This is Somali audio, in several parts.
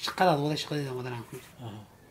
shaqadaad wada shaqadeeda wadanaan ku yidhi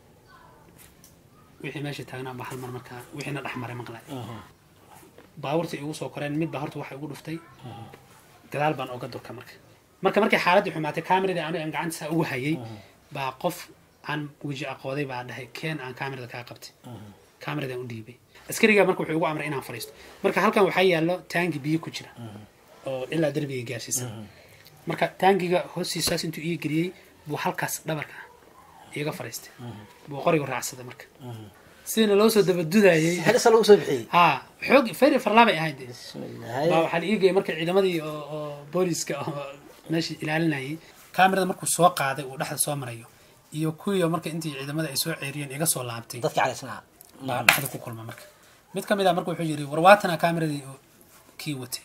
wixii meesha taagnaa baa hal mar markaa wixiina dhex maray maqlay baabuurta igu soo koreen midba horta waxa igu dhuftay gadaal baan oga durka marka marka markay xaaladii xumaatay kameradii aniga aan gacanta saa ugu hayay baa qof aan weji aqooday baa dhahay keen aan kamerada kaa qabtay kameradaan u dhiibay askarigaa marka wuxuu igu amray inaan fadhiisto marka halkan waxaa yaallo taangi biyo ku jira oo ilaa derbiga gaarsiisan marka taangiga hoostiisaas intuu ii geliyey buu halkaas dhabarka iiga fadhiistay buu qorigu raacsaday marka sidina loo soo dabadudayay xilisa lagu soo bixiyey ha xoog feri farlaabay ahayd dee. bismillaahi baa waxaa la ii geeyay marka ciidamadii oo oo booliska oo meeshii ilaalinayay kaamirada markuu soo qaaday uu dhexda soo marayo iyo kuwii marka intii ciidamada ay soo ceeriyeen iga soo laabtay dadka calaysnaa baa dhexda ku kulma marka mid ka mid ah marka wuxuu yidhi war waatana kaameradii oo kii watay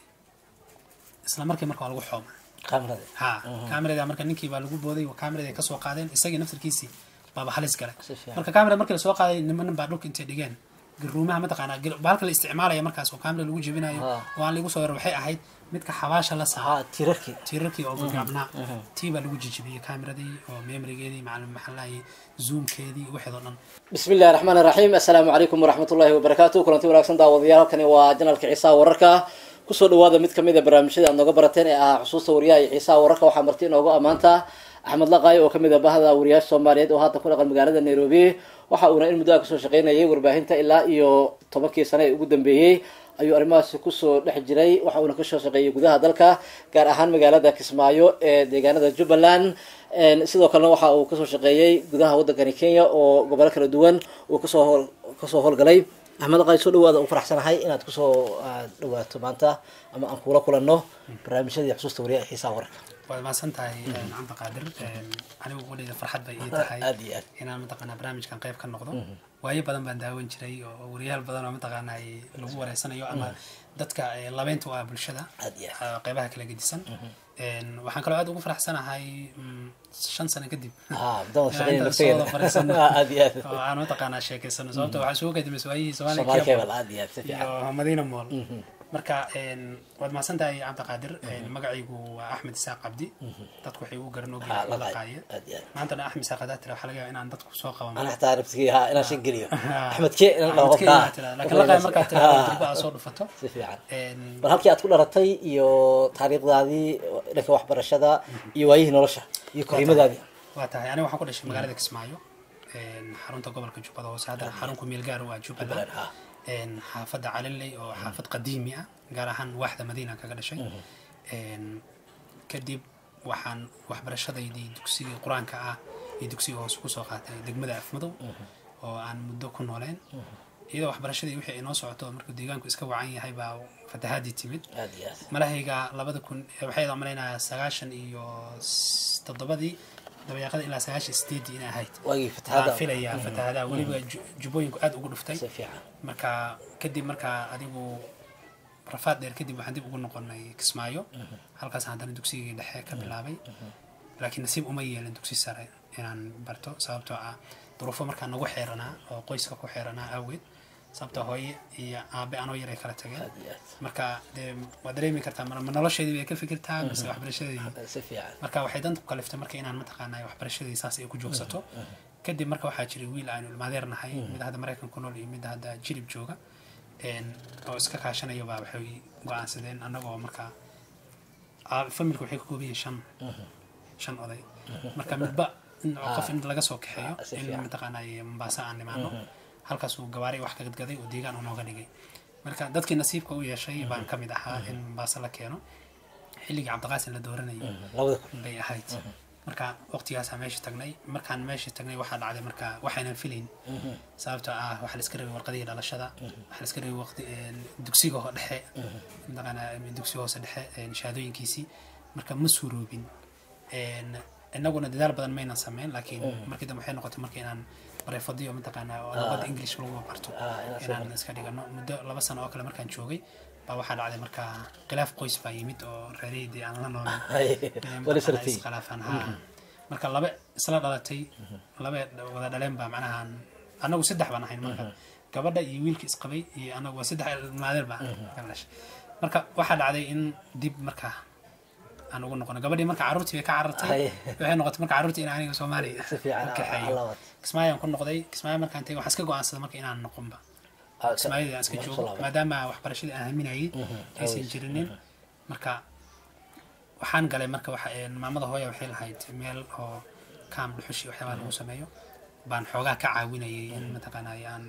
isla markii marka waa lagu xooma kaamirada ha kaamerada marka ninkii baa lagu booday oo kaamerada ay kasoo qaadeen isagii naftarkiisii baaba halis galay Si fiican. marka kaamera markii lasoo qaaday nimanin baa dhulka intay dhigeen garuumaha mataqaanaa gir- bahalka la isticmaalaya markaas oo kaamera lagu jebinayo Ha. oo aan lagu soo yaro waxay ahayd midka xabaasha la saaro haa tiirarkii tiirarkii oo gaabnaa tii baa lagu jijibiyey kaameradii oo memorigeedii macalin maxaa lahaye zoomkeedii waxeed oo dhan bismi illahi raxmaan iraxiim assalaamu calaykum waraxmat ullahi wabarakaatu kulanti wanaagsan daawadayaal halkani waa janalka ciisaha wararka kusoo dhawaada mid kamid a barnaamijyada aad nooga barateen ee ah xusuusta wariyaha iyo ciisaha wararka waxaa marti inoogu ammaanta axmed laqay oo kamid a bahda wariyaasha soomaaliyeed oo hadda ku dhaqan magaalada nairobi waxa uuna in muddo ah kasoo shaqeynayay warbaahinta ilaa iyo tobankii sane ee ugu dambeeyey ayuu arrimahaasi kusoo dhex jiray waxa uuna kasoo shaqeeyay gudaha dalka gaar ahaan magaalada kismaayo ee deegaanada jubbaland Een, sidoo kalena waxa uu kasoo shaqeeyey gudaha wadankani kenya oo gobolo kala duwan uu kasoo hool kasoo howlgalay axmed qay soo dhawaada u faraxsanahay inaad kusoo ah, dhawaato maanta ama aan kula kulanno barnaamijyadii xusuusta wariyaha ee xiisaha wararka waad mahadsan tahay canta qaadir anigu wadhayda farxad bay ii tahay aad iyo aad inaan mataqaanaa barnaamijkan qayb ka noqdo waayo badan baan daawan jiray oo wariyaal badan oo mataqaanaa ay lagu wareysanayo ama dadka eh, labeynta u ah bulshada aad iyo aad ah, qaybaha kala gedisan Een, waxaan kaloo aad ugu faraxsanahay mm, shan sano kadib haa muddada inaan shaqeynaya intaan soo wada nafteeda fariisano aad iyo aad oo aan mataqaanaa sheekeysano sababta waxaa isugu kadimaysa waayihii soomaali soomaaliya cable aad iyo aad si fiican iyo madiina mool marka een, waad mahadsan tahay cabdiqaadir Een, magacaygu waa axmed isaaq cabdi dadku waxay ugu garan haa ogyihiin laqay laqaaye aad iyo aad maantana axmed isaaq hadaa tira waxaa laga yaabaa inaan dadku soo qaban ana xataa naftigii haa inaan shan geliyo Ah. axmed ke inaan dhaho Axmed Kenya qofka aad tiraa. laakiin laqaaye markaad tiraa durba aad soo dhufato si fiican Een, bal halkii aad ku dhalatay iyo taariikhdaadii dhanka waxbarashada iyo waayihii nolosha iyo koriimadaadii waa tahay aniga waxaan ku dhashay magaalada kismaayo Een, xarunta gobolka jubbada hoose haddana xarunku meel gaar u ah jubbaland Jubbaland, ah. Een, xaafadda calinley oo xaafad qadiimi ah gaar ahaan waaxda madiina kaga dhashay Een, kadib waxaan waxbarashadaydii dugsigii qur-aanka ah iyo dugsiga hoose kusoo qaatay degmada afmadow oo aan muddo ku nooleen iyadoo waxbarashadii wixii ay noo socoto markuu deegaanku iska wacan yahay baa fatahaadii timid aad iyo aad malahayga labada kun waxay malaynayaa sagaashan iyo s- toddobadii dabayaaqada ilaa sagaashan sideedii inay ahayd waagii waan fatahaada filayaa fatahaadaha weliba ju- jubbooyinku aad ugu dhuftay si fiican marka kadib markaa adigu rafaad dheer kadib waxaan dib ugu noqonay kismaayo halkaas haddana dugsigii dhexe ka bilaabay laakiin nasiib uma yeelin dugsi sare inaan barto sababtoo ah duruufo markaa nagu xeeranaa oo qoyska ku xeeranaa awgeed sababtoo hooye iyo aabe anoo yaray kala tageen aad iyo aad marka dee waa dareemi kartaa ma ma nolosheedii bay ka fikirtaa mise waxbarashadeedii si fiican marka waxay danta ku kaliftay marka inaan mataqaanaa waxbarashadii saas ay ku joogsato kadib marka waxaa jiray wiil aanu ilmaadeer nahay mid hadda maraykan ku nool iyo mid hadda jilib jooga Een, oo iska kaashanayo baa waxay go-aansadeen annagoo marka aa- familka waxay ka kooban yihiin shan shan oday marka midba in qof in laga soo kaxeeyo Ah, si in fiican. mataqaanaa mombasa aan nimaano halkaas uu gabaari wax ka gadgaday oo deegaan uu nooga dhigay marka dadkii nasiibka u yeeshay baan ka mid ahaa in mombasa la keeno xilligii cabdiqaasin la dooranayay labada kun bay ahayd marka waqtigaasaa meesha tagnay markaan meesha tagnay waxaa dhacday marka waxaynan filayn sababtoo ah waxaa la iska rabay warqadihii dhalashada waxaa la iska rabay waqti een, dugsiga ho- dhexe mataqaanaa dugsiga hoose dhexe een, shahaadooyinkiisii marka ma suuroobin Een, innaguna dadaal badan maynan sameyn laakiin markii dambe waxay noqotay marka inaan bareefadiyo mataqaanaa oo luqadda english lagu barto Ah, inaad soo inaan iska dhigano muddo laba sano oo kale markaan joogay baa waxaa dhacday marka khilaaf qoys baa yimid oo reeraydii aan la noolay wali sartay iskhilaafaan haa marka laba isla dhalatay laba wada dhaleen baa macnaha anagu saddex baan ahayn marka gabadha iyo wiilka isqabay iyo anagu waa saddex maadeer baa kala dhashay marka waxaa dhacday in dib marka aan ugu noqonay gabadhii marka carruurtii bay ka carartay Hay. waxay noqotay marka carruurtii in aniga soomaaliya Si fiican, ka kaxeeyo alla wad. kismaayaan ku noqday kismaayo markaan tegay waxaan iska go-aansaday marka inaan noqonba Ah, kismaayadii aan iska Marka joogo soo laabay. maadaama waxbarashadii aan haminayay aysan jirinin marka waxaan galay marka waxa een, maamada hooya waxay lahayd meel oo kaam dhuxushi waxyaabaha lagu sameeyo baan xoogaa ka caawinayay in mataqaanay aan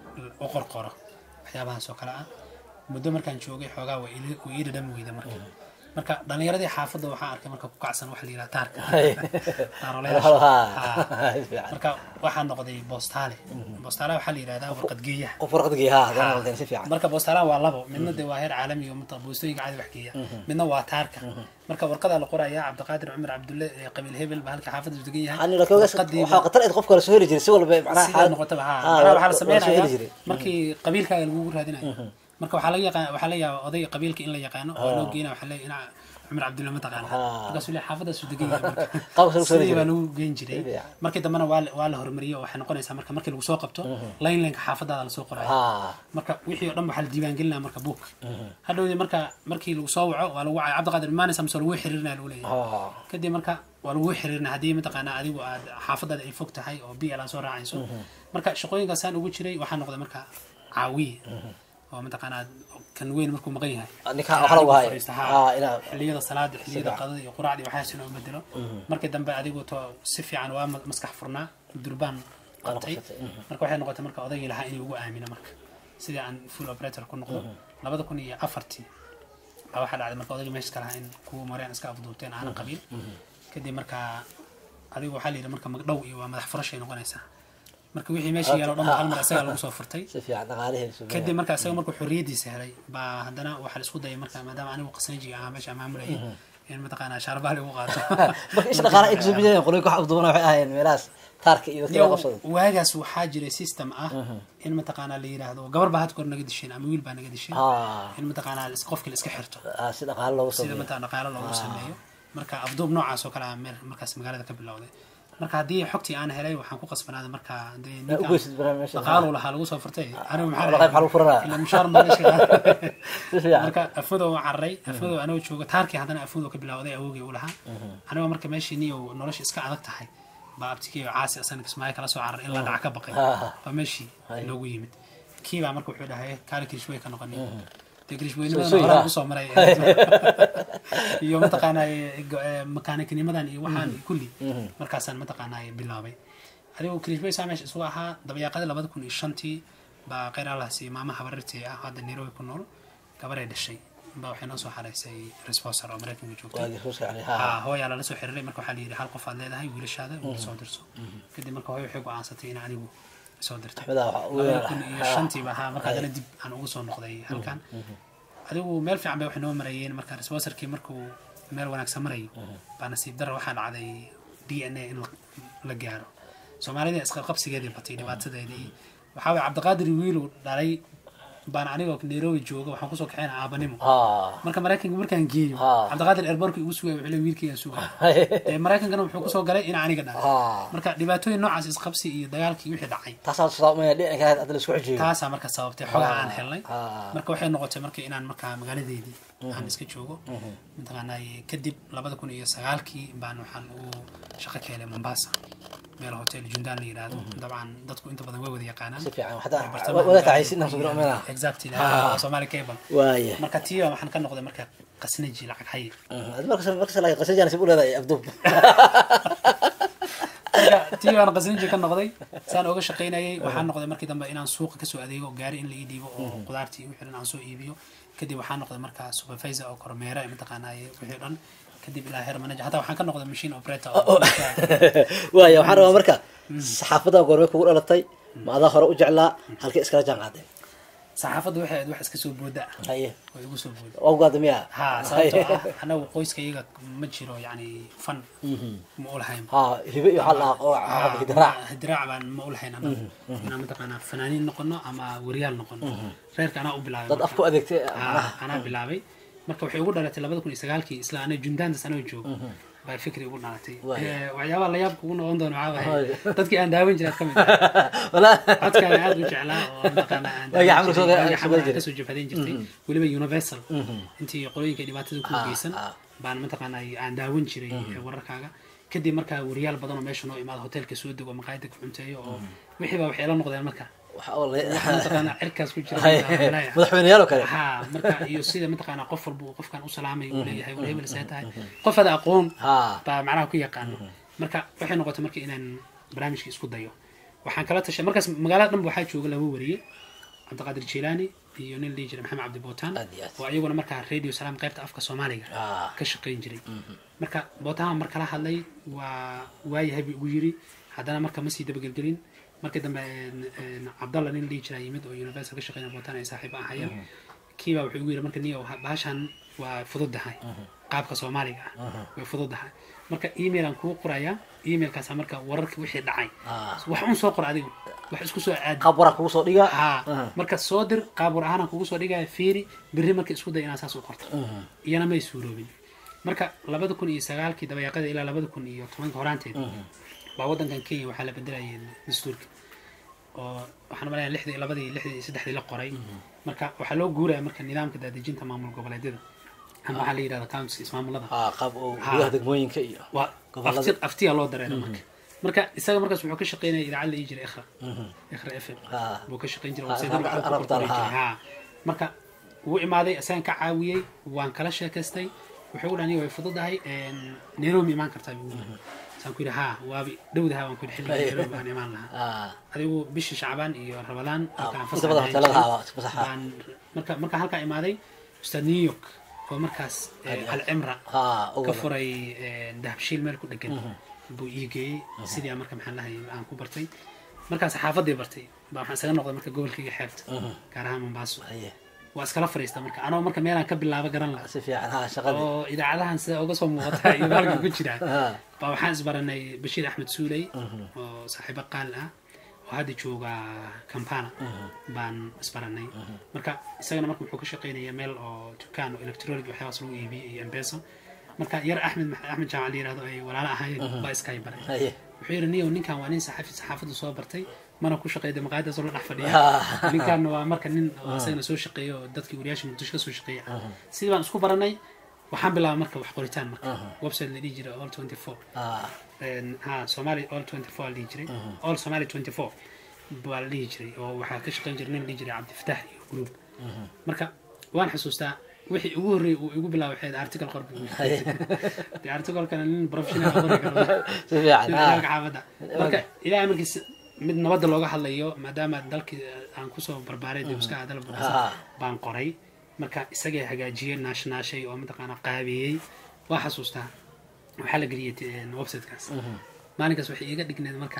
u qorqoro waxyaabahaas oo kale ah muddo markaan joogay xoogaa waa ii- waa ii dhadhami weyda marka marka dhalinyaradii xaafadda waxaan arkay marka ku kacsan waxa la yidhaha taarka Hay. Taaroolayaasha. Ha. Ha. Si fiican. marka waxaa noqday boostaale boostaale waxaa la yidhahdaa warqad geeyaha qof warqadgii ha hadana waldeen si fiican marka boostaalaha waa labo midna dee waa heer caalami oo mata boostooyinka caadi wax geeya midna waa taarka marka warqadaa la qorayaa cabdiqaadir cumar cabdulle ee qabiil hebel ba halka xaafadda degan yahay ani laakiin warqadii waxaa qatar ayd qofka la soo heli jiray si walba macnaha sidaa noqotaba ha macnaha waxaa la soo heli sameynaya jiray markii qabiilkaaga lagugu raadinayo marka waxaa laga yaqaan waxaa la yaaba oday qabiilka in la yaqaano oo loo geynaya waxaa leeyahay ina cumar cabdulle ma taqaana Ha. markaasuu leeyahay xaafadaasu degan yahay marka Qaabkaas lagu soo heli sidii baa jiray. lagu geyn jiray Fiican. markii dambena waa la- waa la horumariyey oo waxay noqonaysaa marka markii lagu soo qabto line lineka xaafadaada lasoo qorayo ha marka wixii oo dhan waxaa la diiwaangelinaya marka buuk hadhowdii marka markii lagu soo waco waa lagu wacay cabdiqaadir imaanaysa mise lagu xiriirinaya lagu leeyahay ha kadib marka waa lagu xiriirinaya haddii mataqaanaa adigu aad xaafadaada ay fog tahay oo bl aad soo raacayso marka shaqooyinkaasaan ugu jiray waxaa noqday marka caawiye oo mataqaanaa kan weyn markuu maqan yahay ninka waxa lagu hayo Fadhiista, ha. ha inaa xilliyada salaada xilliyada Sida. qadada iyo quraacda iyo waxaas inuu bedelo markii dambe adigu to si fiican waa ma- maskax furnaa durbaan qabtay qabsatay, marka waxay noqotay marka odaygii lahaa inuu ugu aamino marka sidii aan full operator ku noqdo labada kun iyo afartii baa waxaa dhacday marka odaygii meesha ka lahaa in kuwa mareen iska afduubteen aanan qabiil kadib marka adigu waxaa la yidhi marka magdhow iyo waa madax furashay noqonaysaa marka wixii meesha yaalo dhan ba hal mar isagaa lagu soo furtay si fiican dhaqaalihii soo kadib marka isaga markuu xorriyadiisa helay baa haddana waxaa la isku dayay marka maadaama anigu qasnajiga ahaa meesha maamulayay in mataqaanaa shaarbaali ugu qaato marka isha dhaqaalaha ay kasoo bijayeen qoloyinka wax afduubana waxay ahaayeen meelahaas taarka iyo dadka Yow, la qabsada waagaas waxaa jiray system ah in mataqaanaa la yidhaahdo gabar baa had kor naga disheen ama wiil baa naga disheen ha in mataqaanaa is- qofkii la iska xirto ha, si dhaqaale loogu sida sameeyo mataa dhaqaalo loogu sameeyo marka afduub noocaas oo kale ah meel markaas magaalada ka bilowday marka haddii xogtii aan helay waxaan ku qasbanaaday marka dee Yaa u ninkaan geysid barnaamijka dhaqaalo lahaa lagu soo furtay anigu maxaa Walahi maxaa lagu furanaa? ila mushaar ma meesha si fiican marka afudow waan cararay afudow anoo jooga taarkii haddana afudow ka bilowday awogii u lahaa anigoo marka meeshii niyow nolosha iska adag tahay baa abtikiiyo caasi asana kismaayo kala soo cararay in la dhaca ka baqay Ah. baa meeshii noogu yimid kii baa marka wuxuu dhahay kaali kirishwey ka noqonay dee Soo- soo kirishweynimada yidhi, horaan ah. usoo maray iyo mataqaanaa makaniknimadan iyo waxaan iyo kulli markaasaan mataqaanaa bilaabay adigu kirishwey saa meesha isugu ahaa dabayaaqadii labada kun iyo shantii baa kheyr allahsi maama habarirtii ah hadda nairobi ku nool gabaray dhashay baa waxay noo soo xaraysay responsor oo maraykanka joogtay waagii soo socday ha ha hooyaa lala soo xiriiray marka waxaa la yidhi hal qof aad leedahay wiilashaada wiil soo dirso kadib marka hooyo waxay go-aansatay in anigu soo dirto axmedaa waxa ugu labada weyn kun iyo shantiiba ahaa marka haddana dib aan ugu soo noqday halkan adigu meel fiican bay waxay noo marayeen marka responsorkii markuu meel wanaagsan marayo baa nasiib dara waxaa dhacday d n a in la- la gaaro soomaalida isqabqabsigeedii batay dhibaatadeedii waxaa waye cabdiqaadir wiilu dhalay baan anigoo nairobi jooga waxaan kusoo kaxeyna aabanimo ha marka maraykanka markaan geeyo Ha. cabdiqaadir airbortka igu sugaya wuxuu le wiilkaygaan sugaya dee maraykankana wuxuu kusoo galay in aniga dhalay ha marka dhibaatooyin noocaas isqabsi iyo dagaalkii wixii dhacay taasaa tusaamaya dhinaca kale hadda la isku xujiyo taasaa marka sababtay xogaha aan helnay ha marka waxay noqotay marka inaan markaa magaaladeydii aan iska joogo mataqaanaa kadib labada kun iyo sagaalkii baan waxaan u shaqo ka helay mombasa meel hotel jundaan la yidhaahdo dabcan dadku inta badan way wada yaqaanaan si fiican xataa Bartamaha wada magaalada taxaysin nafsu iyo- gurmena exactly Ah. somali cable waaya marka tiiba waxaan ka noqday marka qasnaji lacag haye adi markas markas la qasajaan sib u leedahay afduub marka tii baan qasninji ka noqday saan oga shaqaynayay waxaan noqday markii dambe inaan suuqa kasoo adeego gaari in la ii dhiibo oo qudaartii wixii dhan aan soo iibiyo kadib waxaan noqday markaa supervisor oo kormeera mataqaanaaye wixii dhan kadib ilaa heer manager hataa waxaan ka noqday machine operator oo waaya waxaan rabaa marka saxaafadda goormay kugu dhalatay ma adaa hore u jeclaa halkay iskala jaan qaadeen saxaafadda waxay ahayd wax iska soo booda ah haye oo igu soo booda waa ugaada miya ha sababtoo ah anagu qoyska iyaga ma jiro yani fan ma u lahayn ha hibe iyo waxaa lahaa oo hidiraac hidiraac baan ma u lahayn anagu inaan mataqaanaa fanaaniin noqono ama wariyaal noqono reerka anaa u bilaabay dad marka. afku adeegtay Ah, anaa bilaabay marka waxay ugu dhalatay labada kun iyo sagaalkii isla ana jundaantas anoo joogo baa fikri ugu dhalatay Waay. Eh, waxyaabaha la yaabka ugu noqon doono waxaa waaye dadkii aan daawan jiray aad ka mid ah walaa codkaan aad u jeclaa oo mataqaanaa aan Waagii daawan xamar soo- jiray, waagii soo xamar aan jiray. kasoo jabhadayn jirtay weliba universal intii qolooyinka dhibaatada ku geysan ah. baan mataqaana aan daawan jiray wararkaaga kadib markaa wariyaal badan oo meesha noo imaada hoteelka soo dego maqaayada ku cunteeyo oo wixii baa waxay la noqdeen marka waxa oo la- waxa mataqaana cirkaas ku jira Hay- madaxweynaha. madaxweyneyaal oo kale ha marka iyo sida mataqaana qof walba uu qofkan u salaamay uu leeyahay war hebel see tahay qof ada aqoon ha baa macnaha ku yaqaano marka waxay noqotay marka inaan barnaamijka isku dayo waxaan kala tashay markaas magaalada dhanba waxaa jooga laba wariye cabdiqaadir jilaani iyo nin dhihi jiray maxamed cabdi bootaan Aad iyo aad. oo iyaguna markaa radio salaam qaybta afka soomaaliga Ah. ka shaqayn jiray marka bootaan mar kala hadlay waa waayahay buu igu yiri haddana marka ma sii dabagelgelin markii dambe een, een, cabdalla nin dhihi jiraa yimid oo universal ka shaqeynaya bootaan ay saaxiib ahayeen kiibaa wuxuu igu yiri marka niyo bahashan waa fududahay qaabka soomaaliga ah way fududahay marka email aan kuu qorayaa emailkaasa marka wararka wixii dhacay Ah. wax un soo qor adigu wax isku soo aadi qaab waraa kugu soo dhiga ha marka soo dir qaab war ahaan aan kugu soo dhigaya fiiri berri marka isku day inaad saas u qorto iyana may suuroobin marka labada kun iyo sagaalkii dabayaaqada ilaa labada kun iyo tobanka horaanteed baa wadankan kenya waxaa la bedelayay dastuurka oo waxaan malaya lixdii labadii lixdii iyo saddexdii la qoray marka waxaa loo guuraya marka nidaamka daadejinta maamul goboleedyada ama waxaa la yidhahda counties ismaamulada ha qaab oo Ha. gudaha degmooyinka iyo waa Gobollada. afti aftiya loo dareera marka marka isaga markaas wuxuu ka shaqeynaya idaacad la ii jiray ikhra ikhra f m Ha. buu ka shaqeyn jiray Ha, website-yada arab- waxaa ku arabtan, qorqori jiray. ha. Ha. marka wuu imaaday isagan ka caawiyey waan kala sheekaystay wuxuu u dhani way fududahay een, nairobi imaan kartaa buu yiri saan ku yidhi ha waabi dhowdaha waan ku yidhi xilliga nairobi baan imaan lahaa ha adigu bishii shacbaan iyo ramadaan markaan inta fasax badan ahayn hoteelada jiray, ha, fasaxa. baan- marka marka halkaa imaaday ustaad new york oo markaas eh, alcimra ha ka ugu furay een, dahabshiil meel ku dhegan buu ii geeyey sidii aan marka maxaan lahay aan ku bartay markaan saxaafadii bartay baa waxaan isaga noqday marka gobolkayga xeebta gaar ahaan mombaaso haye waa iskala fariista marka anoo marka meelaan ka bilaabo garan lahaa si fiican ha shaqadii oo idaacadahan sida uga soo muuqata iyo halka ku jira Ha. baa waxaan isbaranay bashiir axmed suuley oo saaxiibo qaal ah oo hadda jooga kampala baan isbaranay marka isagana marka wuxuu ka shaqeynaya meel oo dukaan oo electronic waxyaabaas lagu iibiyey iyo embeso marka yar axmed axmed jaamac la yirahdo ay walaalo ahaayeen baa iskay baray haye wuxuu yidhi niyow ninkan waa nin saxafi saxaafadda soo bartay mana ku shaqeeyda maqaayadaas oo la dhex fadhiya Ah. ninkan waa marka nin oo isagana soo shaqeeya oo dadkii wariyaasha muqdisho ka soo shaqeeya ah sidii baan isku baranay waxaan bilaabay marka wax qoritaan marka website la dhihi jiray all 24 ha een, ha somali all 24 la dhihi jiray all somali 24 baa la dhihi jiray oo waxaa ka shaqeyn jiray nin la dhihi jiray cabdifataax iyo group marka waan xusuustaa wixii ugu horreeyay uu igu bilaabay waxay ahayd article qor buu igu yiri. dee articlekana nin professional ah qori karo si fiican sida ha dalka xaafadda marka ilaahay markiis mid nabadda looga hadlayo maadaama dalkii aan kusoo barbaaray dib iska hadal Ah. baan qoray marka isagay hagaajiyey naashnaashay oo mataqaana qaabiyey waa xasuustaa waxaa la geliyey t- websitekaas maalinkaas waxay iiga dhigneed marka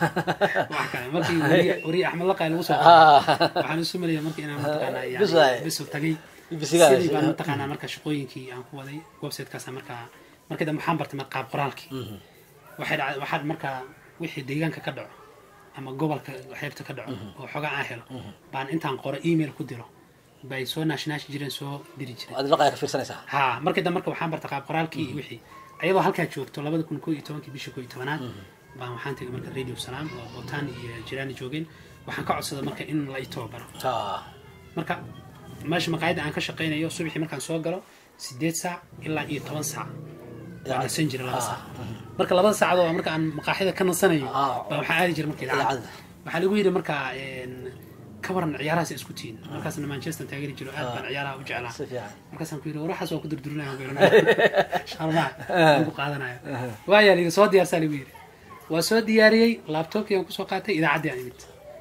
wax kale markii wariye wariye axmed laqay lagu soo qoray ha waxaan isu malaya marka inaan mataqaanaa yani Bis waaye. bisu tagay Bisigaa sidii heshay. baan mataqaanaa marka shaqooyinkii aan ku waday websitekaas markaa markii dambe waxaan bartay marka qaab qoraalkii waxay dhacday waxaad markaa wixii deegaanka ka dhaco ama gobolka xeebta ka dhaco oo xogaa aan helo baan intaan qoro email ku diro bay soo naashnaashi jireen soo diri jireen aad laqaya ka fiirsanaysaa ha markii dambe marka waxaan bartay qaab qoraalkii iyo wixii ayadoo halkaa joogto labada kun koo iyo tobankii bishii koo iyo tobanaad baan waxaan tegay marka radio salaam oo botaan iyo jiraani joogeen waxaan ka codsaday marka in la i tababaro ha marka meesha maqaayadda aan ka shaqaynayo subaxii markaan soo galo sideed saac ilaa iyo toban saac waan nasan jiray laba saac marka labada saacadoo marka aan maqaaxida ka nasanayo Ah. baa waxaan aadi jiray marka idaacadda Idaacadda. waxaa lagu yidhi marka een, ka waran ciyaarahaas isku tihiin markaasna manchester taageeri jiro aad baan ciyaaraha u jeclaa si fiican markaasaan ku yidhi war waxaas waa ku durdurinaya sharmaa aan ku qaadanaya waayaa layidhi soo diyaarsaa lagu yidhi waa soo diyaariyey laabtoobkii aan kusoo qaatay idaacaddii aan imid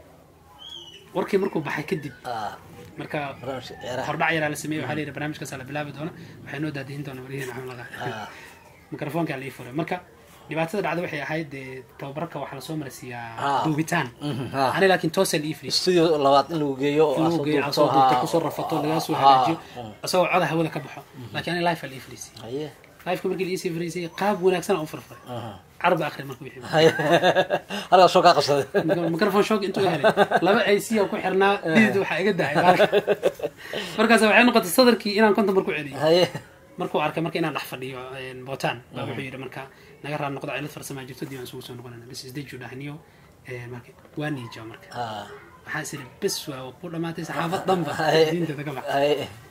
warkii markuu baxay kadib ha marka barnaamijka ciyaaraha hordhac yaraa la sameeyey waxaa la yidhi barnaamijkaas la bilaabi doona waxay noo daadihin doona wariyaheen axmed laqa ha mikrofoonkaa la ii furay marka dhibaatada dhacda waxay ahayd dee tababarka waxaa lasoo Ah. marsiiyaa duubitaan Mhm, ha ani laakiin toosa la ii firiis studio labaad in lagu geeyo oo lagu asoo geeyo duubto, soo duubto ha. kusoo rafato lagaa soo Ha. hagaajiyo asagoo coda hawada ka baxo laakiin ani life aa la ii firiisay haye lifeka markii la iisii firiisay qaab wanaagsan aan u farfaray aha carab akhri marka wixii haye halkaas soo kaa qabsaday mikrofon shoog intuu helay laba ac oo ku xirnaa didid waxaa iga dahay baalka markaas waxay noqotay sadarkii inaan konton mar ku celiyo haye markuu arkay marka inaan dhex fadhiyo bootaan baa wuxuu yidhi marka naga raad noqda cilad farsamaa jirto dib aan isugu soo noqonayna bas isdeju dhahniyo marka waa niija marka ha waxaan is idhi bes waa ku dhamaatay saxaafad dhanba Haye. diinteeda ka bax haye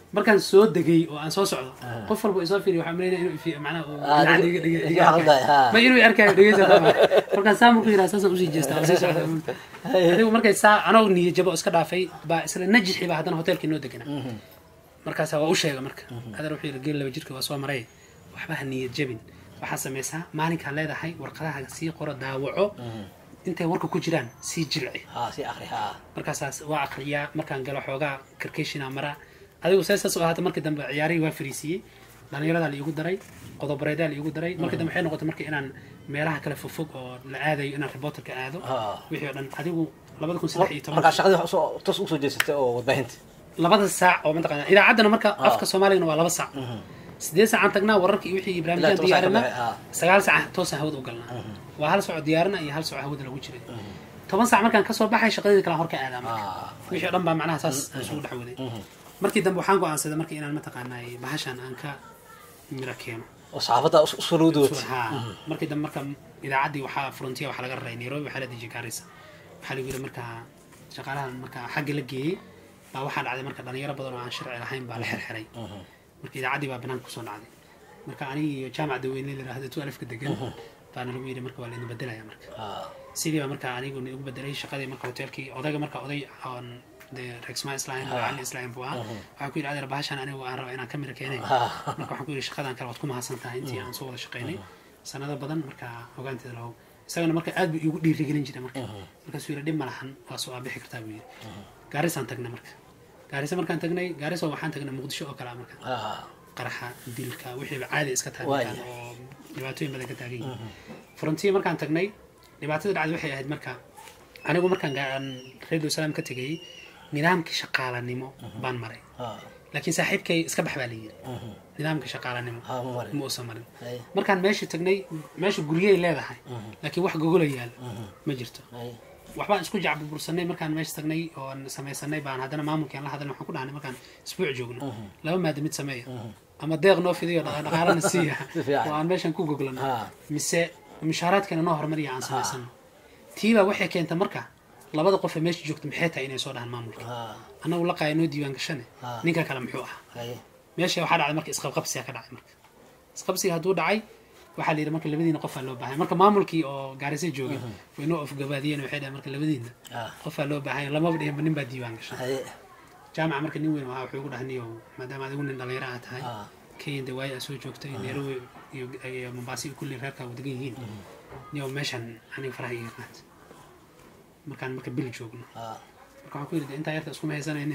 markaan soo degay oo aan soo socdo qof walba isoo fiiriy waxaa malaynaya inuu ifi macnaha uu Ah, dhinaca dig- iga- iga- iga iga hadlay, arkayo. ha. ma inuu i arkaayo dhegeysa qaba. markaan saa markuu yidhaha saasaan usii jeestaa oo sii socda adigu markay saa anoo niyad jabo oo iska dhaafay baa isla najixi baa haddana hoteelkii noo degana markaasa waa u sheega marka hadan wuxuu yidhi geel laba jirka waa soo maray waxba ha niyad jabin waxaa samaysaa maalinkaan leedahay warqadaha sii qoro daawaco intay warka ku jiraan sii jilci ha si akri ha markaasaas waa akriyaa markaan galo xoogaa karkeshina mara adigu see saas u ahaata markii dambe ciyaarihii waa fariisiiyey dhallinyaradaa la iigu daray qodobareedaa la iigu daray markii dambe waxay noqotay marka inaan meelaha kale fogfog oo la aadayo inaan reporterka aado Ah. wixii oo dhan adigu labada kun saddex iyo toban markaa shaqadii wax usoo tos usoo jeesatay oo warbaahinta labada saac oo mataqaana idaacaddana marka afka soomaaligana waa laba saac sideed saacaan tagnaa wararka iyo wixii Ilaa barnaamijyaan toban saac ka diyaarina baxay, ah. sagaal saac toosaan hawada u galnaa waa hal socod diyaarina iyo hal socod hawada lagu jiray toban saac markaan kasoo baxay shaqadii kale hor ka aadaa marka Ah. wixii oo dhan baa macnaha saas isugu dhex waday markii dambe waxaan go'aansaday marka inaan mataqaanaa bahashan aan ka miro keeno oo saxaafadda usoo lowdood ha markii dambe marka idaacaddii waxaa frontiya waxaa laga raray nairobi waxaa la dejiyay gaarisa waxaa lagu yidhi marka shaqaalahan marka xagga la geeyey baa waxaa dhacday marka dhalinyaro badan oo aan sharci lahayn baa la xirxiray marka idaacaddii baa banaanka kusoo dhacday marka anigi iyo jaamac daweyne la yidhahdo tu alifka degan baana lagu yidhi marka waa laidin bedelaya marka sidii baa marka anigu igu bedelay shaqadii marka hoteelkii odayga marka oday oon dee regsma islaam macalin islaam buu ahaa waxaan ku yidhi adeer bahashan anigu aan raba inaan ka mira keenay marka waxaan ku yidhi shaqadan kale waad ku mahadsan tahay intii aan soo wada shaqaynay sanado badan marka ogaanteeda lahow isagana marka aad buu iigu dhiirigelin jiray marka markaasuu yidhi dhib ma lahan waa soo aabixi kartaa buu yidhi gaarisaan tagnay marka gaarisa markaan tagnay gaarisa waxaan tagnay muqdisho oo kale ah marka qaraxa dilka wixiiba caadi iska tahay Waaya. markaan oo dhibaatooyin badan ka taagan yihiin frontier markaan tagnay dhibaatada dhacday waxay ahayd marka anigu markaan gaan radio salaam ka tegayey nidaamkii shaqaalanimo baan maray laakiin saaxiibkay iska bax baa la yidhi nidaamka shaqaalanimo Ha, ma marin. ma uusan marin Ay. markaan meesha tagnay meesha guryay leedahay laakiin wax gogola yaal ma jirto waxbaan isku jacburbursanay markaan meesha tagnay oon samaysanay baan haddana maamulkian la hadalnay waxaan ku dhahnay markaan isbuuc joogno laba maada mid sameeya ama deeq noo fidiyo dhaqa- dhaqaalana siiya Si fiican. oo aan meeshan ku goglano Ha. mise mushaaraadkana noo horumariya aan samaysano tiibaa waxay keenta marka labada qof ee meesha joogta maxay tahay inay soo dhahaan maamulka annagu la qaaya noo diiwaan gashane Ha. ninka kale muxuu ahaa meesha waxaa dhacday marka isqabqabsiga ka dhacay marka isqabsiga hadduu dhacay waxaa la yidhi marka labadiina qofaa loo baahan marka maamulkii oo gaarisa joogay way noo ofgabaadiyeen waxay dhahay marka labadiina Ah. qofaa loo baahan lamaba dhihinba nin baa diiwaan gashan jaamaca marka nin weyn ahaa wuxuu ugu dhahniyo maadaama adigu nin dhalinyaro aad tahay kenya de waayo aad soo joogtay nairobi iyo iyo mombasa iyo kulli reerkaa u degan yihiin niyo meeshan aniga faraha iga qaat markaan marka bil joogno marka waxaan ku yidhi de intaa yarta iskuma haysanayne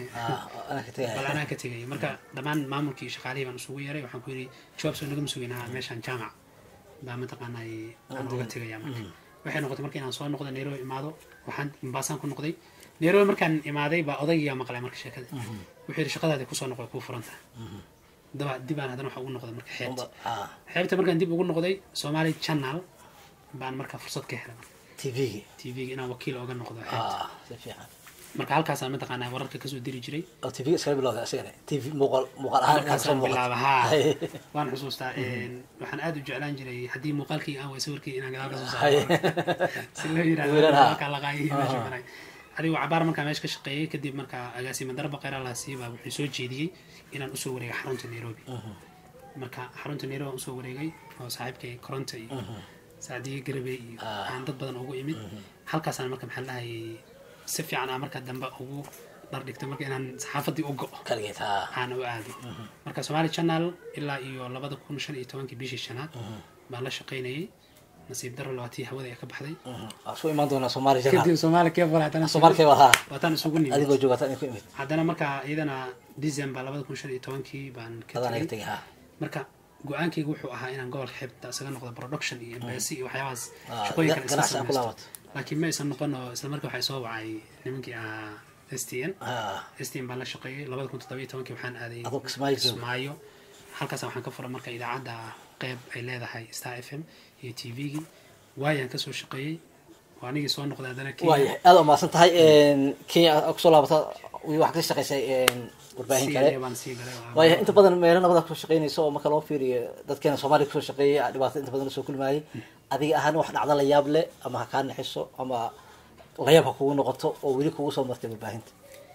bal anaa ka tegaya marka dhammaan maamulkii iyo shaqaalihii baan isugu yeeray waxaan ku yidhi jawaab soo nagama sugaynaha meeshaan jaamac baa mataqaanaa aan uga tegaya marka waxay noqotay marka inaan soo noqdo nairobi imaado waxaan mombasaan ku noqday nairobi markaan imaaday baa odaygiyaa maqlay marka sheekada wuxuu yidhi shaqadaadi kusoo noqday kuu furan tahay daba dibaan haddana waxa ugu noqday marka xeebta xeebta markaan dib ugu noqday somali channel baan marka fursad ka helay marka tvgi tvga inaan wakiil oga noqdo xeebta si fiican marka halkaasaan mataqaanaa wararka kasoo diri jiray oo tvga iskala bilowda asigana tv muuqaal muuqaal ahaan inaad soo markaasaan bilaaba haa Hay. waan xusuustaa waxaan aad u jeclaan jiray haddii muuqaalkii aan way sawirkii inaan gadaal kasoo Hay. saaro si loo yidhahdo Wiilan, haa. markaa laqaayay meesha maray adigu cabaar markaa meesha ka shaqeeyey kadib markaa agaasima darba kheyraalaasi baa wuxuu soo jeediyey inaan usoo wareego xarunta nairobi marka xarunta nairobi aan usoo wareegay oo saaxiibkay koronta iyo saacdiye garabe iyo Ah. aan dad badan ugu imid halkaasaan marka maxaa lahayay si fiican aan marka dambe ugu dhar dhigtay marka inaan saxaafadii u go'o kaligeed ha aan u aado marka somali channel ilaa iyo labada kun shan iyo tobankii bishii shanaad baan la shaqaynayay nasiib daro labaatii hawada ee ka baxday waa soo imaan doonaa soomaali jana kadib soomaali keebal haddana soomaalkay waa ha waataan isugu nimid adigoo joogata in ku imid haddana marka iyadana december labada kun shan iyo tobankii baan ka adaan iga tegay tegay ha marka go-aankaygu wuxuu ahaa inaan gobolka xeebta isaga noqdo production iyo embassy iyo waxyaabahaas Ah, shaqooyin kale iska ganacsi aan ku samaysto laabato laakiin ma aysan noqon oo isla markii waxay soo wacay nimankii ah s t n ha s t n baan la shaqeeyay labada kun toddoba iyo tobankii waxaan aaday Adoo Kismaayo jooga. kismaayo halkaas waxaan ka furay marka idaacadda qeyb ay leedahay star f m iyo t v-gii waayaan kasoo shaqeeyey waa anigii soo noqday haddana waayahay aad u mahadsan tahay kenya aad kusoo laabata waxaa ka shaqaysay warbaahin kale CNN baan sii galay waa- waayahay inta badan meelo nabada kusoo shaqeynaysa oo marka loo fiiriyo dadkeena soomaaliya kusoo shaqeeyay aa dhibaato inta badan lasoo kulmaayay adiga ahaan wax dhacda la yaab leh ama ha kaa naxiso ama layaab ha kugu noqoto oo weli kugu soo martay warbaahinta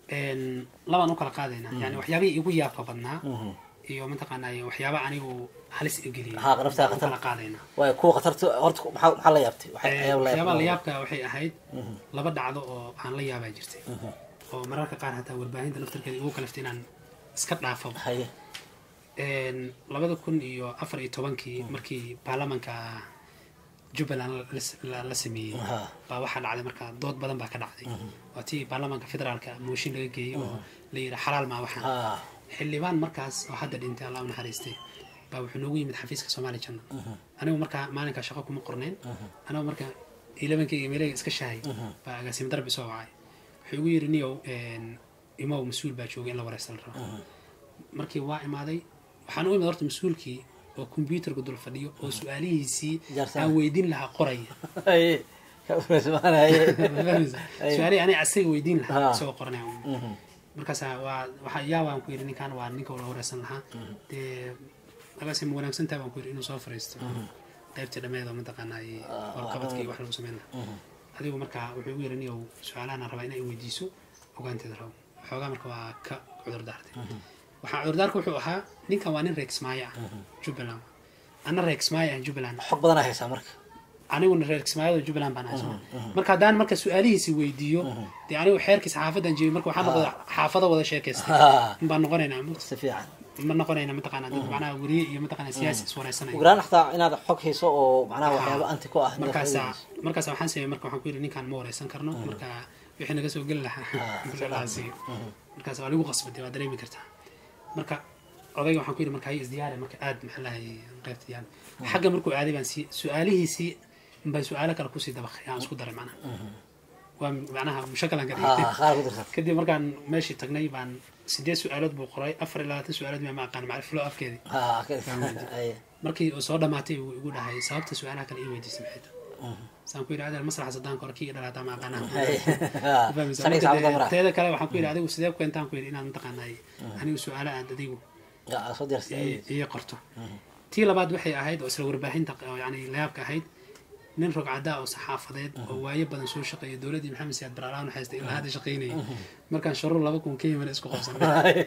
Een, labaan u kala qaadaynaa yani waxyaabihii igu yaabka badnaa iyo mataqaanaa waxyaaba anigu halis igeliya Haa, naftaa u khatar. kala qaadaynaa waayo kuwa khatarta horta maxaa maxaa la yaabtay waxay Ee, ayaab la waxyaabaha la yaabtay yaabka waxay ahayd laba dhacdo oo aan la yaabaa jirtay oo mararka qaar hataa warbaahinta naftarkeeda igu kalaftay inaan iska dhaafo haye Een, labada kun iyo afar iyo tobankii markii baarlamanka jubbaland la- la- la sameeyey Ha. baa waxaa dhacday marka dood badan baa ka dhacday waa tii baarlamanka federaalka mooshin laga geeyey oo la yidhi xalaal maa waxaan ha xildhibaan markaas oo hadda dhintay allah u naxariistay baa wuxuu noogu yimid xafiiska soomaali janno anigu markaa maalinkaa shaqo kuma qornayn anigu marka ilabankayga meelayga iska shahay baa agaasimo darbi soo wacay wuxuu igu yidhi niyow een, imow mas-uul baa joogay in la wareysta la rabo markii waa imaaday waxaan u imid horta mas-uulkii oo kombyuutarka dul fadhiyo oo su-aalihiisii Jaarsan. aan weydiin lahaa qoraya haye subxaan haye su-aalihii aniga asaga weydiin lahaa Ha. isagoo qoranaya markaasa waa waxaa yaa waan ku yidhi ninkan waa ninka la wareysan lahaa dee agaasi ma wanaagsan tahay baan ku yidhi inuu soo fariisto qaybtii dhammeed oo mataqaanaa iyo warqabadka iyo wax lagu sameyn lahaa adigu marka wuxuu igu yidhi niyow su-aalahan aan rabaa inaa i weydiiso ogaanteeda rabo xoogaa marka waa ka cudur daartay waxaa cudurdaarka wuxuu ahaa ninkan waa nin reexmaayo ah jubbaland anna reexmaayo ah jubbaland xog badan aa haysaa marka aniguna reer kismaayada jubbaland baan hayso marka haddaan marka su-aalihiisi weydiiyo dee anigu xeerkiisa xaafadan jebiyey marka waxaa noqda xaafado wada sheekaysta Ha. baan noqonaynaa ma- si fiican ma noqonayna mataqaanaa dad macnaha weriye iyo mataqaanaa siyaasi iswareysanaya ugraan xataa inaad xog hayso oo macnaha waxyaaba anti ku ah inaad markaasa faa'iidayso. markaasa waxaan sameeyey marka waxaan ku yidhi ninkaan ma wareysan karno marka wixii naga soo geli lahaa lahaasi markaas waa lagu qasbatay waa dareemi kartaa marka odayga waxaan ku yidhi marka hay isdiyaari marka aad maxaa lahay qaybta yaal xagga markuu aaday baan sii su-aalihiisii baan su-aalo kale kusii dabaqay aan isku daray macnaha waa macnaha mushakalan ka ha dhigtay qaar ku dirsan kadib markaan meeshii tagnay baan sideed su-aalood buu qoray afar iyo labaatan su-aalood ma aqaan macriflo afkeedii ha haye markii uu soo dhamaatay uu igu dhahay sababta su-aalaha kale ii weydiisay maxay tahay saan ku yidhi adeer masraxa sadaan kor kii dhalaataa ma aqaanaa haye ha Fahmaysaa? saniga Marka saacada dee, mara teeda kale waxaan ku yidhi adigu sidee ku keentaan ku yidhi inaad mataqaanay anigu su-aalo aad adigu ya soo diyarsay ii- ii qorto tii labaad waxay ahayd oo isla warbaahinta oo yani layaabka ahayd nin rogcadaa oo saxaafadeed oo waayo badan soo shaqeeya dowladdii maxamed siyaad baraalaan haystay ilaa hadda shaqaynayay markaan sharuur laba kun ka yimid isku qabsanay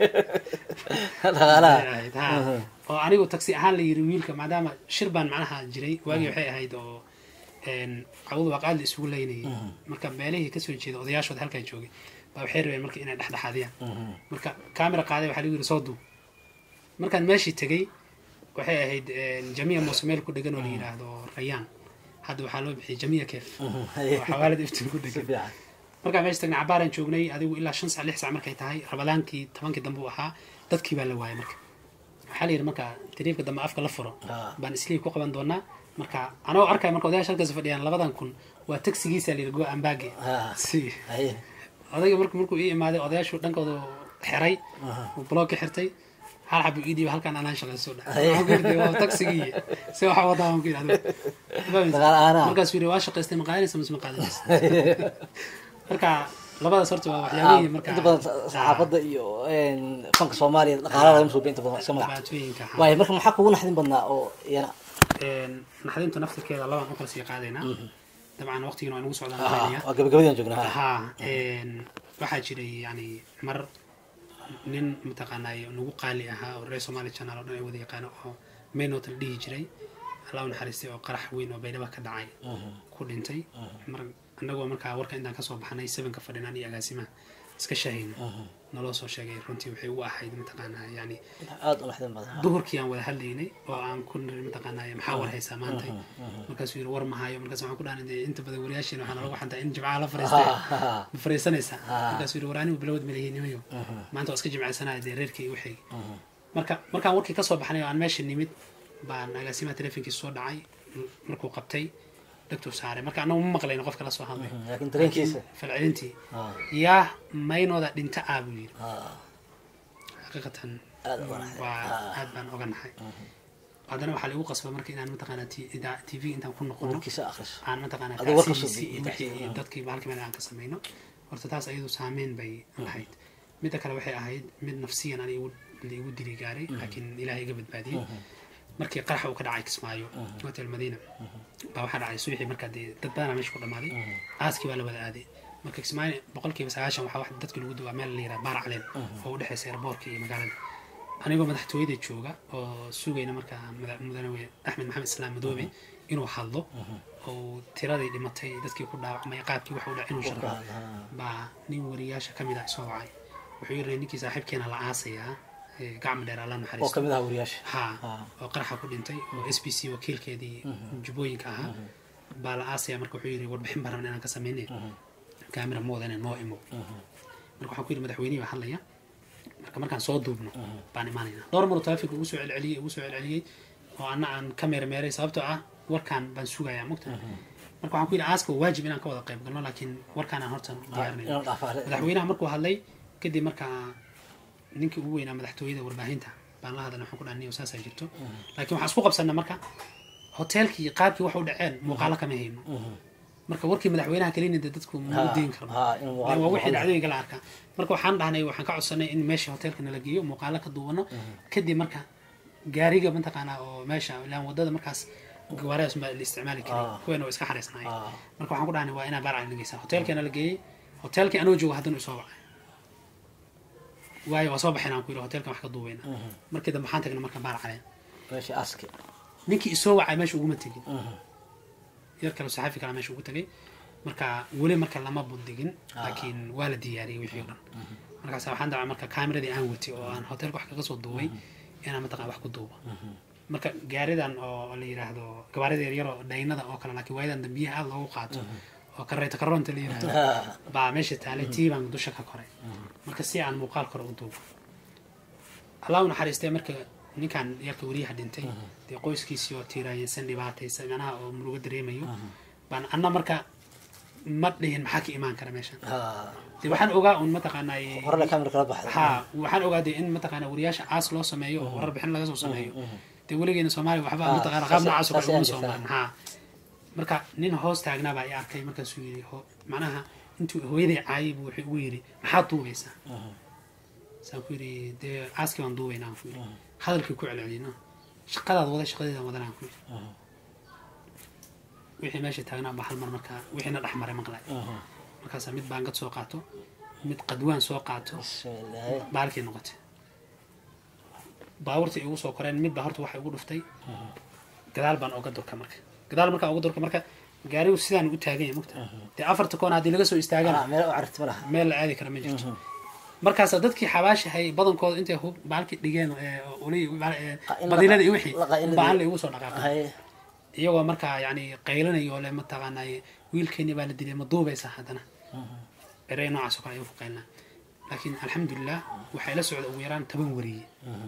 dhaqaalaha Waxay ahayd, haa. oo anigu taksi ahaan la yiri wiilka maadaama shir baan macnaha jiray waagii waxay ahayd oo een, cawadu waa qaali isugu leynayay marka meelihii kasoo jeeda odayaashooda halkaa joogay baa waxay rabeen marka inay dhexdhexaadiyaan marka kaamera qaaday waxaa lagu yiri soo duub markaan meeshii tegey waxay ahayd een, jamiya muuse meel ku dhegan oo la yidhaahdo rayaan hadda waxaa loo bixiyay jamiya keef oo xawaalad iftiin ku si dhegan fiican markaa meesha tagnay cabaaraan joognay adigu ilaa shan sac lix sac markay tahay rabadaankii tobankii dambe uu ahaa dadkii baa la waayay marka waxaa la yidhi marka tariifka dambe afka la furo Ah. baan isliib ku qaban doonaa marka anagoo arkaya marka odayaasha halkaas fadhiyaan labadan kun waa tagsigiisa la yidhi go ambaage Ah. si haye odayga marka markuu ii imaaday odayaashu dhankooda xiray uu bloog ka xirtay hal xabu ii dhiiba halkan anaan shaqayso dha waxaan ku yidhi waa tagsigii si waxa wadaa waan ku yidhi adigu Dagaal aana. markaasuu yidhi waa shaqaystay ma qaadanaysa mise ma qaadanaysa marka labadaas horta waa waxyaabihii marka inta badan saxaafadda iyo een, fanka soomaaliya dhaqaalaha laga soo inta badan iska magac dhibaatooyinka ahaa. waayo marka maxaa kugu naxdin badnaa oo iyana Een, naxdintu naftirkeeda labaan u kala sii qaadaynaa dabcan waqtigiina waa nagu socdaan Ah, marinaya waa gabagabadaan joognaa ha. haa een, waxaa jiray yani mar nin mataqaanay nagu qaali ahaa oo reer somali channel oo dhan ay wada yaqaano oo maynot la dhihi jiray allah u naxariistay oo qarax weyn oo baydhaba ka dhacay ku dhintay mar annagoo markaa warka intaan kasoo baxnay sevenka fadhinaan iyo agaasimaha iska shahayna naloo soo sheegay runtii waxay u ahayd mataqaanaa yani aada u naxdin badan duhurkii aan wada hadlaynay oo aan ku niri mataqaanaa maxaa war haysaa maanta markaasuu yidhi war mahayo markaas waxaan ku dhahan dee inta badan wariyaashiina waxaa nalagu xantaa in jimcaha la fariistay ma fariisanaysaa markaasuu yidhi war anigu bilowd malihinimayo maanta waa iska jimcaysanaya dee reerkii igu xigay marka markaan warkii kasoo baxnay oo aan meesha nimid baan agaasimaha telefonkiisa soo dhacay markuu qabtay dhagtuu saaray marka annagu ma maqlayno qofka la soo hadlay laakiin dareenkiisa falcelintii Ah, yaa maynooda dhinta ah buu yidhi ah, xaqiiqatan aada uga naxdin waa aad baan oga nahay haddana waxaa laigu qasba marka inaan mataqaanaa t v intaan ku noqono warkiisa akhriso aan mataqaanaa Adiga warka soo taasiisi iyo gudbi, wixii iyo dadkii halkii meel aan ka samayno horta taas ayadu saameyn bay lahayd midda kale waxay ahayd mid nafsiyan ani igu igu dili gaaray laakiin ilaahay iga badbaadiyey markii qaraxa uu ka dhacay kismaayo hotel madiina baa waxaa dhacay subaxii markaa dee dad badanaa meesha ku dhammaaday aaskii baa la wada aaday marka kismaayo boqolkiiba sagaashan waxaa wax dadka lagu duwaa meel la yiraha baar caleen oo u dhexeysa airboortka iyo magaalada anigoo madaxtooyada jooga oo sugayna markaa mada- mudane axmed maxamed islaam madoobe inuu hadlo oo tiradii dhimatay dadkii ku dhaawacmay qaabkii wax u dhac inuu sharaxo baa nin wariyaasha ka mid ah soo wacay wuxuu yiri ninkii saaxiibkeena la aasayaa ee gacmo dheer alla oo naxariisto kamid aha wariyaasha ha Ah. oo qaraxa ku dhintay oo s b c wakiilkeedii jubbooyinka ahaa baa la aasaya marka wuxuu yiri warbixin baan rabna inaan ka sameynay kaamira mooda inaan noo imo marka waxaan ku yidhi madaxweynihii baa hadlaya marka markaan soo duubno baan imaanaynaa dhowr maruu taleefonka ugu soo celceliyey ugu soo celceliyey oo anna aan ka meermeeray sababtoo ah warkaan baan sugayaa mugta marka waxaan ku yidhi aaska waa waajib inaan ka wada qayb galno laakiin warkaan aan horta diyaarinay inaan dhaafaa madaxweynaha markuu hadlay kadib markaa ninkii ugu weynaa madaxtooyada warbaahinta baan la hadalnay waxaan ku dhahay niyo saasaa jirto laakiin waxaan isku qabsanay marka hoteelkii iyo qaabkii wax u dhaceen muuqaalo kama hayno marka warkii madaxweynaha kelina dee dadku ma u deyn karno ha in Dee waa wixii dhacdooyinka la arkaa marka waxaan dhahnay waxaan ka codsanay in meesha hoteelka nala geeyo muuqaalo ka duubano kadib marka gaariga mataqaanaa oo meesha ilaan wadada markaas gawaaridaas ma la isticmaali karay Ah. kuweena waa iska xariisnaay Ah. marka waxaan ku dhahnay waa inaa baarca nageysaa hoteelkeena la geeyey hoteelkii anoo joogo haddana isoo wacay waayo waa soo baxayn aan ku yidhi hoteelkan wax ka duubayna markii dambe waxaan tagnay marka baar caleen meesha aski ninkii isoo wacay meesha uguma tegin yar kale saxaafi kale meesha ugu tagay marka weli marka lama bundigin laakiin waa la diyaariyey wixii o dhan markaas waxaan dacay marka kaameradii aan watay oo aan hoteelka wax kaga soo duubay inaan mataqan wax ku duubo marka gaaridan oo la yiraahdo gawaarida yaryar oo dhaynada oo kale laakiin waayadan dambiyaha aada loogu qaato oo kareeta karoonta la yiraahdo baa meesha taalay tii baan dusha ka koray marka si aan muuqaal kore u duubo allah u naxariistay marka ninkan yarka weriyaha dhintay dee qoyskiisii oo tiiraayeysan dhibaataysan manaha oo murugo dareemayo baan anna marka ma dhihin maxaa ka imaan kara meeshan ha dee waxaan ogaa un mataqaanaa horena kamera kala baxday ha waxaan ogaa dee in mataqaanaa wariyaasha caas loo sameeyo oo warar bixin laga soo sameeyo dee weligeena soomaaliya waxba Ah, mataqaana qaab saas- noocaas oo kale saas uma ayaan soo jirtaa. marin ha marka nin hoos taagnaa baa i arkay markaasuu yidhi ho macnaha intuu hooyaday caayay buu wuxuu ugu yidhi maxaad duubaysaa saan ku yidhi dee caaskii baan duubaynaa aan ku yidhi hadalkii ku celcelino shaqadaad wada shaqadeedaan wadanaan ku yidhi wixii meesha taagnaa baa hal mar markaa wixiina dhex maray maqlay markaasaa mid baangad soo qaato mid qadwaan soo qaato bismillaahi baalkii noqotay baabuurtii igu soo koreen midba horta waxay ugu dhuftay gadaal baan oga durka marka gadaal markaan uga durka marka gaarigu sidaan u taagan yahay mugta dee afarta koon haddii laga soo istaagana Ah, meel u caragti ma laha meel la aadi kara ma jirto markaasa dadkii xabaashahay badankooda intay hub baalkii dhigeen ee, uli ee, Ah, in la- badiilada iyo wixii la qaylinayo. baan la igu soo dhaqaaqay hay iyagoo markaa yani qaylanayo le mataqaanay wiilkeeni baa la dilay ma duubaysaa haddana erey noocaas oo kale ayuu ku qaylnaa laakiin alxamdulilah waxay la socda ugu yaraan toban wariye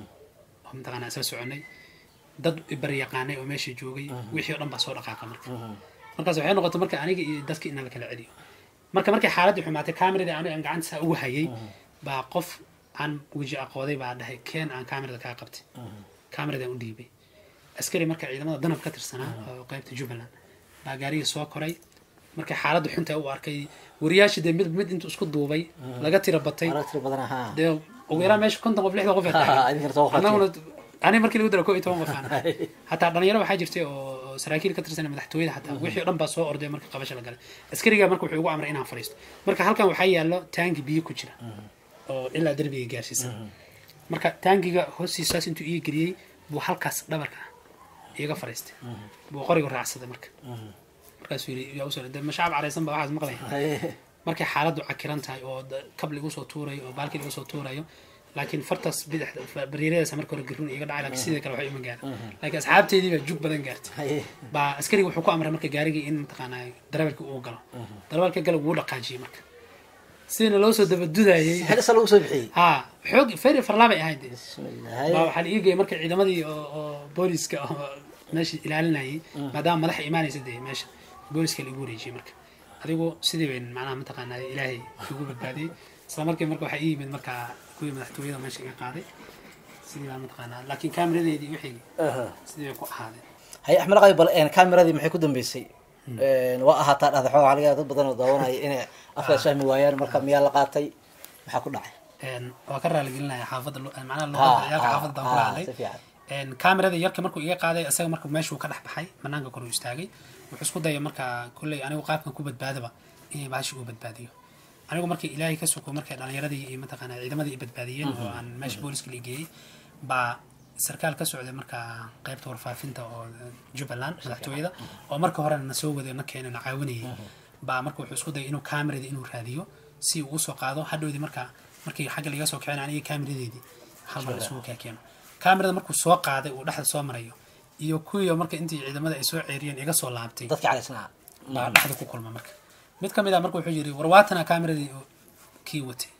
oo mataqaanaa isla soconay dad baryaqaanay oo meesha joogay wixii oo dhan baa soo dhaqaaqa marka markaas waxay noqotay marka aniga iyo dadka inaan la kala celiyo marka markay xaaladii xumaatay kaameradii aniga aan gacanta saa ugu hayay baa qof aan weji aqooday baa dhahay keen aan kaamerada kaa qabtay kaameradaan u dhiibay askari marka ciidamada danab ka tirsanaa oo qaybta jubbaland baa gaarigii soo koray markay xaaladda xunta u arkay wariyaashii dee mid mid intuu isku duubay laga tira batay aragti badan ha dee ugu yaraan meesha konton qof lixdan qof ay tahay idinkana soo annaguna ani markii lagu dara ko iyo toban qof aan ahay. hataa dhalinyaro waxaa jirtay oo saraakiil ka tirsan madaxtooyada hataa wixii o dhan baa soo orday marka qabasho la galay askariga marka wuxuu igu amray inaan fadhiisto marka halkan waxaa yaallo taangi biyo ku jira oo ilaa derbiga gaarsiisan marka taangiga hoostiisaas intuu ii geliyey buu halkaas dhabarka iiga fadhiistay buu qorigu raacsaday marka markaasuu yidhi yaa usoo de ma shacab caraysan baa waxaas maqlaya hay markay xaaladdu cakiran tahay oo da- kab lagu soo tuurayo oo baalkii lagu soo tuurayo laakiin fartaas bidix bariiradaas marka hore garun iga dhacay laakiin sidii kale waxay ima gaara laakiin asxaabteydii baa jug badan gaartay hay baa askariga wuxuu ku amray marka gaarigii in mataqaanaa darawalkii uu galo darawalka galo wuu dhaqaajiyey marka sidina loo soo dabadudayey xilisa lagu soo bixiyey ha xoog feri farlaabay ahayd dee bismillaahi baa waxaa la ii geeyey marka ciidamadii oo oo booliska oo meesha ilaalinayay maadaama madaxa imaanaysa dee meesha booliska la igu wareejiyey marka adigu sidii bayn macnaha mataqaanaa ilaahay igu badbaadiyey isla markii marka waxaa ii yimid markaa kuwii madaxtooyada meesha iga qaaday sidii baa mataqaanaa laakiin kaamiradeedii wixii Aha. sidii bay ku ahaadeen hay axmed qay bal een kaameradii maxay ku dambeysay Een, waa ahaataa dhahda xoogaa laga yaaba dad badan oo daawanaya inay afkaas fahmi waayaan marka miyaa la qaatay maxaa ku dhacay Een, waa ka raaligelinaya xaafadda lu- macnaha Ha, luqadda ciyaalka ha, xaafadda baan ku ha, hadlay si fiican Een, kaamirada yarka markuu iga qaaday isaga marka meeshuu ka dhex baxay banaanka kor uu istaagay wuxuu isku dayay marka kolley anigu qaabkan ku badbaadaba inay baashi uu badbaadiyo anigu markii ilaahay ka suko markay dhalinyaradii iyo mataqaana ciidamadii i badbaadiyeen oo aan meesha booliska la geeyey baa sarkaal ka socday markaa qaybta warfaafinta oo jubbaland madaxtooyada oo marka horena na soo waday na keenay na caawinayay baa marka wuxuu isku dayay inuu kaamirada inuu raadiyo si uu usoo qaado hadhowdii marka markii xagga laga soo kicin aniga kaamiradeedii hal mar isugu kaa keeno kaamirada markuu soo qaaday uu dhexda soo marayo iyo kuwii marka intii ciidamada ay soo ceeriyeen iga soo laabtay dadka calaysnaa baa dhexda ku kulma marka mid ka mid ah marka wuxuu yidhi war waatana kaameradii oo kii watay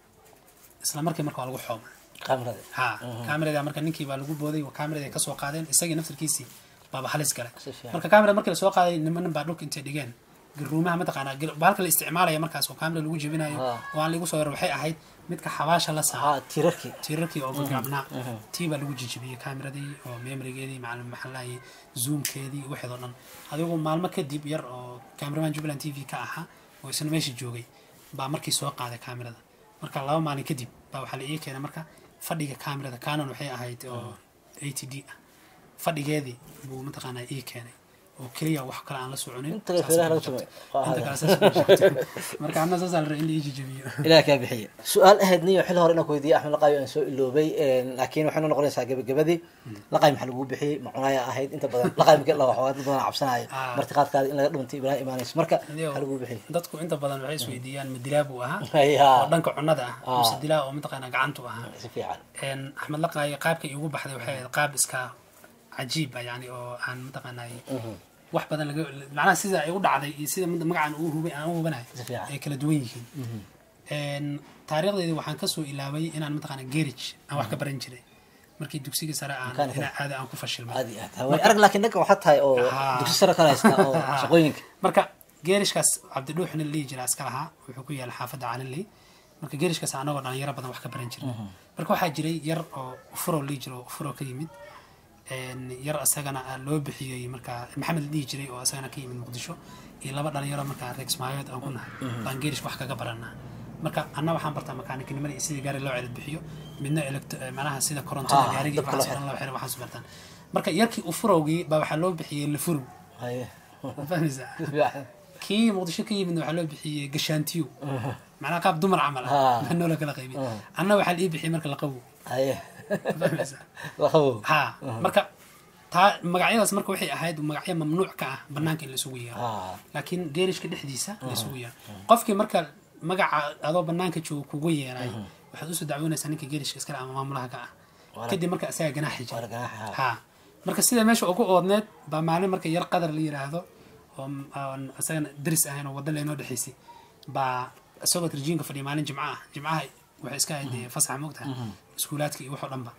isla markii marka waa lagu xooma kaamirada ha kaamerada marka ninkii baa lagu booday kaamerada kasoo qaadeen isagii naftarkiisii baaba halis galay Si fiican. marka kaamerada markii lasoo qaaday nimanin baa dhulka intay dhigeen garuumaha mataqaanaa gil- bahalka la isticmaalaya markaas oo kaamera lagu jebinayo Ah. oo aan lagu soo yaro waxay ahayd midka xabaasha la saa haa tiirarkii tiirarkii oo gagaabnaa tii baa lagu jijibiyey kaameradii oo memorigeedii macalin maxaa lahaye zoomkeedii waxeedoo dhan adigu maalmo kadib yar oo cameraman jubbaland t v ka ahaa oo isna meesha joogay baa markii soo qaaday kaamerada marka laba maalin kadib baa waxaa la ii keenay marka fadhiga kaamerada canon waxay ahayd oo a t d ah fadhigeedii buu mataqaanaa ii keenay oo keliya wax kale aan la soconin Inta kale Saas feeraha laga ku tumay. jabtay. Inta kale saas ku jabtay. marka anna saasaa la rabay in la ii jijibiyo ilaah kaa bixiye su-aal ahayd niyo xil hore inaan ku weydiiyey axmed laqaayo aan soo iloobay laakiin waxay noo noqonaysaa gebagabadii laqaay maxaa lagu bixiyey macunaaya ahayd inta badan laqaay markii la waxaa dad badan cabsanaya Ah. martiqaadkaada in laga dhuntay ibrahim imaanayso marka maxaa lagu bixiyey dadku inta badan waxay isweydiiyaan ma dilaa buu ahaa Haya. oo dhanka cunada ah Ah. mise dilaa oo mataqaanaa gacantu ahaa si fiican Een, axmed laqaayo qaabka iigu baxday waxay ahayd qaab iska cajiib ah yani oo aan mataqaanay wax badan laga macnaha sida ay u dhacday iyo sida mid- magacaan uu hubay aan u hubanayo Si fiican. ay kala duwan yihiin Een, taariikhdeedii waxaan kasoo ilaabay inaan mataqaana garage aan wax ka baran jiray markii dugsiga sare aan Mechanical. inaa aada aan ku fashilmay aad iyo aad way arag laakiin dhanka waxaa tahay oo Ah. dugsi sare kala haysta oo shaqooyinka marka geerishkaas cabdidhuux nin lihi jira iska lahaa wuxuu ku yaala xaafadda calinley marka geerishkaas anagoo dhalinyaro badan wax ka baran jiray marka waxaa jiray yar oo ufuro lihi jira oo ufuro ka yimid Een, yar isagana ah loo bixiyey marka maxamed la dhihi jiray oo isagana ka yimid muqdisho iyo laba dhalinyaro marka rex maayood aan ku nahay baan geerish wax kaga baranaa marka anna waxaan bartaa makaanikinimada iyo sidii gaari loo celid bixiyo midna electro eh, macnaha sida korontada Ah, gaarigii dabka waxaas oo dhan loo xiro waxaas bartaan marka yarkii ufurowgii baa waxaa loo bixiyey lafurow haye ma fahmaysaa si fiican kii muqdisho ka yimidna waxaa loo bixiyey gashaantiyo macnaha qaab dumar camal Ah. ah baa noola kala qaybiyey anna waxaa la ii bixiyey marka laqawo haye fahmaysaa laqabow ha marka taa magacyadaas marka waxay ahayd magacyo mamnuuc ka ah banaanka in la isugu yeero Ah. laakiin geerishka dhexdiisa la isugu yeero qofkii marka magaca adoo banaanka jooga kugu yeeray waxaad usoo dacwoonaysaa ninka geerishka iskale ama maamulaha ka ah Waana- kadib marka isaga ganaaxi waana jira ganaaxa, ha marka sida meesha ugu oodneed baa maalin marka yar qadar la yiraahdo oo m- aan isagana daris ahayn oo wadda leenoo dhexaysay baa isagoo tarjiinka fadhiya maalin jimca ah jimcaha waxay iska ahayd dee fasaxa moogtaha iskuulaadka iyo waxoo dhanba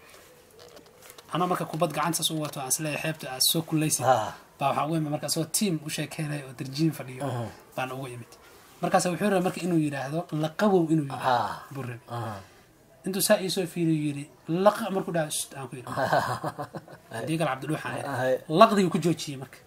anoo marka kubad gacanta saas u wato aan isleeyahay xeebta aad soo kullaysid Ah. baa waxaa ugu imid marka isagoo tiim u sheekeenaya oo tarjiin fadhiyo baan ugu imid markaas wuxuu rabay marka inuu yidhaahdo laqabow inuu yidhaahdo Ah. buu rabay Ah. intuu saa iisoo fiiriyo yidhi laqa markuu dhaha "Shht," aan ku yidhi haddii kale cabdidhuuxaan Hay. idhi laqdigii ku joojiyey marka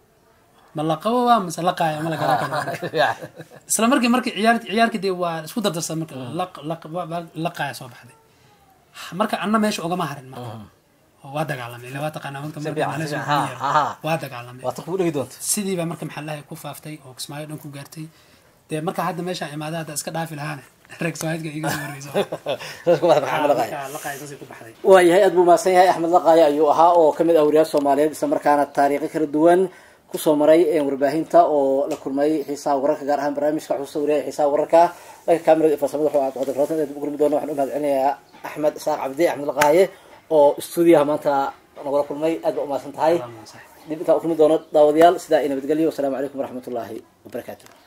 ma laqabo waa mise laqaaya ma la garan karo marka si fiican isla markii markii ciyaar ciyaarkii dee waa isku dardarsan marka laq laq waa- waa- laqaaya soo baxday marka anna meesha ogama harin marka oo waa dagaalamay ila waa taqaanaa marka marka fiican, maalis si uu fiican. ku yeero. Ha, ha. waa dagaalamay waa tan kugu dhegi doonta sidii baa marka maxaa lahay ku faaftay oo kismaayo dhan ku gaartay dee marka hadda meeshaan imaada hadda iska dhaafi lahaane reeg soomaaliga iga soo horreyso saas ku baxda maxamed laqaayo marka laqaaya saasay ku baxday waayahay aad buu mahadsan yahay axmed laqaayo ayuu ahaa oo kamid ah wariyaal soomaaliyeed isla markaana taariikho kala duwan kusoo maray warbaahinta oo la kulmay xiisaha wararka gaar ahaan barnaamijka xusuusta wariyaha xiisaha wararka dhanka kamerada iyo farsamada wuxuu aad wada garotan u kulmi doona waxaan u mahad celinayaa axmed isaaq cabdi axmed laqaaye oo stuudiyaha maanta nagula kulmay aad baa umahadsan tahay dib intaan u kulmi doono daawadayaal sidaa i nabadgelyo wasalaamu calaykum waraxmatullaahi wabarakaatu